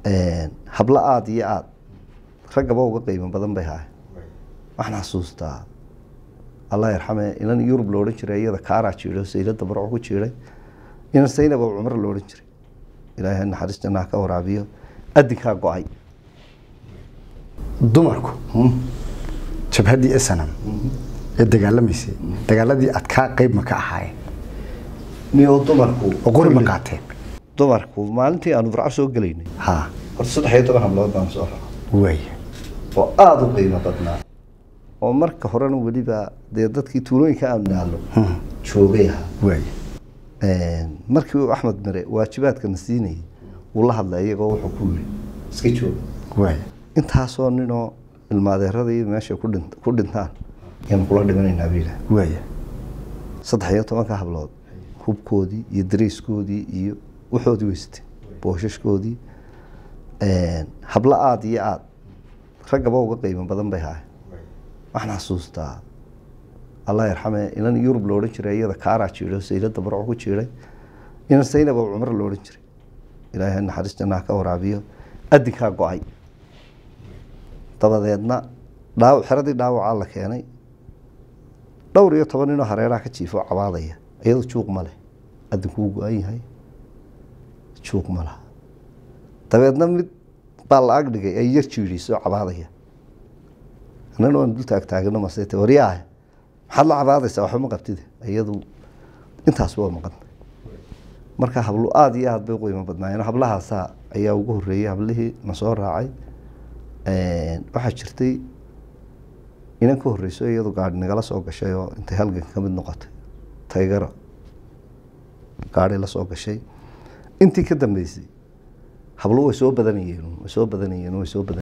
hablo aada iyo aada raggaba uga qiimo badan bay haay waxaan xasuustaa allah yarxame inan yurub lo odhan jiray iyada kaaraa jiido saylada barco ku jiiday inan saynab oo cumro lo odhan jiray ilaahay naxariis jannaha ka waraabiyo adinkaa go-ay dumarku jabhaddii snm ee dagaalamaysay dagaaladii adkaa qeyb ma ka ahaayeen niyo dumarku oo qori ma qaateen dumarku maalintii aanu burco soo gelaynay ha horta saddex iyo toban hablood baan soo raca waaya oo aada u qiimo badnaa oo marka horena weliba dee dadkii tuulooyinka aanu naallo joogay ahaa waaya markii uu axmed mire waajibaadkana siinayay wuu la hadlay iyagoo wuxuu ku yiri iska jooga waaya intaasoo ninoo ilmaadeeradii meesha ku dhin- ku dhintaan ayaanu kula dhimanaynaa buu yidhaah waaya saddex iyo tobanka hablood hubkoodii iyo dariiskoodii iyo waxoodii weysatay booshaskoodii hablo aada iyo aada raggaba uga qiimo badan bay haay waxaan xasuustaa allah yarxame inan yurub lo odhan jiray iyada kaaraa jiido saylada barco ku jiiday inan saynab oo cumro lo odhan jiray ilaahay naxariis jannaha ka waraabiyo adinkaa go-ay dabadeedna dhaaw xeradii dhaawacaa la keenay dhowr iyo toban ninoo hareeraha ka jiifo cabaadaya iyado juuq ma leh adinkuu go-an yahay juuq ma laha dabeedna mid baa la ag dhigay ay yar jiidhiisoo cabaadaya annana waan dul taagtaagano masete waryaah maxaad la cabaadaysaa waxba ma qabtide iyadu intaas waa maqan marka hablo aada iyo aada bay u qiimo badnaayeen hablahaasaa ayaa ugu horreeyey hablihii na soo raacay waxaa jirtay inan ka horreyso iyadu gaari nagala soo gashay oo intay halganka ka mid noqotay taygaro gaari la soo gashay intii ka dambeysay hablo way soo badanayeen way soo badanayeen way soo badan